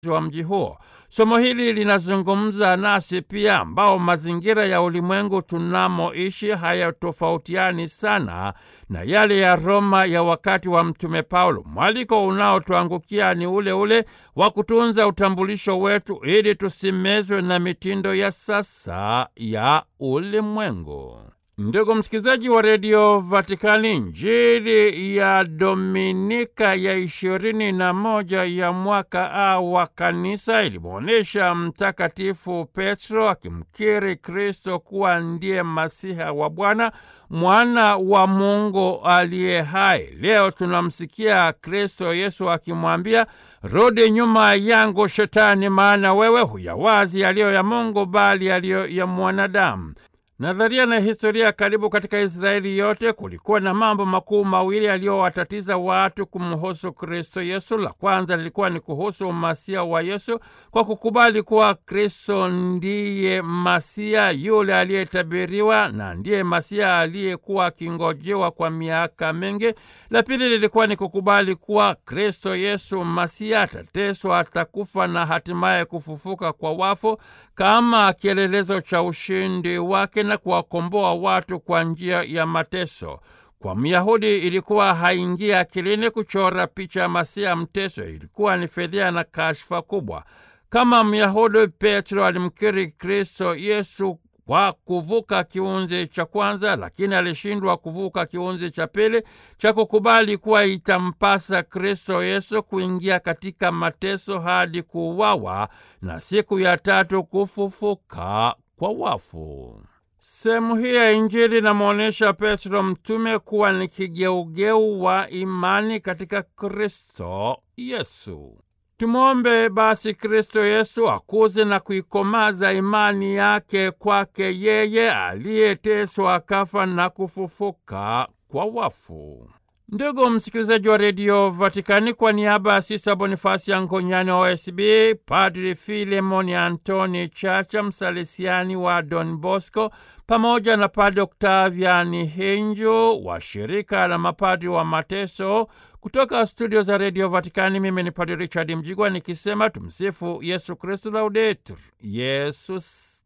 wa mji huo. Somo hili linazungumza nasi pia, ambao mazingira ya ulimwengu tunamoishi hayatofautiani sana na yale ya Roma ya wakati wa Mtume Paulo. Mwaliko unaotuangukia ni ule ule wa kutunza utambulisho wetu ili tusimezwe na mitindo ya sasa ya ulimwengu. Ndugu msikilizaji wa redio Vatikani, Injili ya Dominika ya ishirini na moja ya mwaka A wa kanisa ilimwonyesha Mtakatifu Petro akimkiri Kristo kuwa ndiye Masiha wa Bwana, mwana wa Mungu aliye hai. Leo tunamsikia Kristo Yesu akimwambia, rudi nyuma yangu Shetani, maana wewe huyawazi yaliyo ya Mungu, bali yaliyo ya mwanadamu. Nadharia na historia karibu katika Israeli yote kulikuwa na mambo makuu mawili yaliyowatatiza watu kumhusu Kristo Yesu. La kwanza lilikuwa ni kuhusu umasia wa Yesu kwa kukubali kuwa Kristo ndiye Masia yule aliyetabiriwa na ndiye Masia aliyekuwa akingojewa kwa miaka mingi. La pili lilikuwa ni kukubali kuwa Kristo Yesu Masia atateswa, atakufa na hatimaye kufufuka kwa wafu kama kielelezo cha ushindi wake na kuwakomboa watu kwa njia ya mateso. Kwa Myahudi ilikuwa haingia akilini kuchora picha ya Masia mteso, ilikuwa ni fedhea na kashfa kubwa. Kama Myahudi, Petro alimkiri Kristo Yesu kwa kuvuka kiunzi cha kwanza, lakini alishindwa kuvuka kiunzi cha pili cha kukubali kuwa itampasa Kristo Yesu kuingia katika mateso hadi kuuawa na siku ya tatu kufufuka kwa wafu. Sehemu hii ya Injili inamwonyesha Petro mtume kuwa ni kigeugeu wa imani katika Kristo Yesu. Tumwombe basi Kristo Yesu akuze na kuikomaza imani yake kwake yeye aliyeteswa akafa na kufufuka kwa wafu. Ndugu msikilizaji wa redio Vatikani, kwa niaba ya Sista Bonifasi ya Ngonyani wa OSB, Padri Filemoni Antoni Chacha, msalesiani wa Don Bosco, pamoja na Padri Oktaviani Hinju wa shirika la mapadri wa mateso kutoka studio za redio Vatikani, mimi ni Padri Richard Mjigwa nikisema tumsifu Yesu Kristu, laudetur Yesus